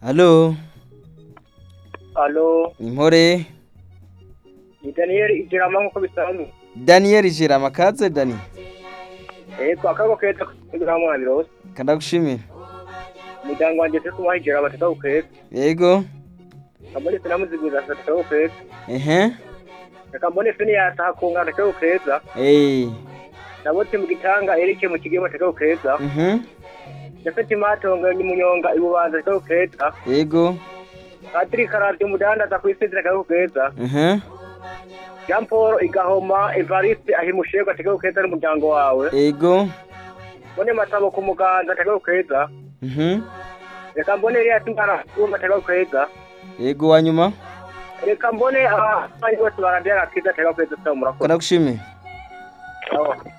Halo, Alo, impore. ni Daniel Ijirama nk'uko bisanzwe. Daniel Jirama kaze Dani. Ego akago keza kugira mwana birose. Kandagushimira. Umuryango wanje turi kumuha Ijirama tutako keza. Yego. Kambone sinamuziguza tutako keza. Ehe. Kambone sini yataha kungana tutako keza. Eh. Nabotse mu gitanga Eric mu kigema tutako keza. Mhm. Jafeti matonga ni munyonga ibubanza tutako keza. Yego. Patrick Karavyo mudandaza kwisezera tutako keza. Mhm. Jean Paul Igahoma Evariste ahimushega tutako keza n'umuryango wawe. Yego. Bone matabo ku muganda tutako keza. Mhm. Reka mbone Elias Ngara kumva tutako keza. Yego wanyuma. reka mbone abandi bose barandera akiza atari kwezi murakoze Kandagushimira. Aho.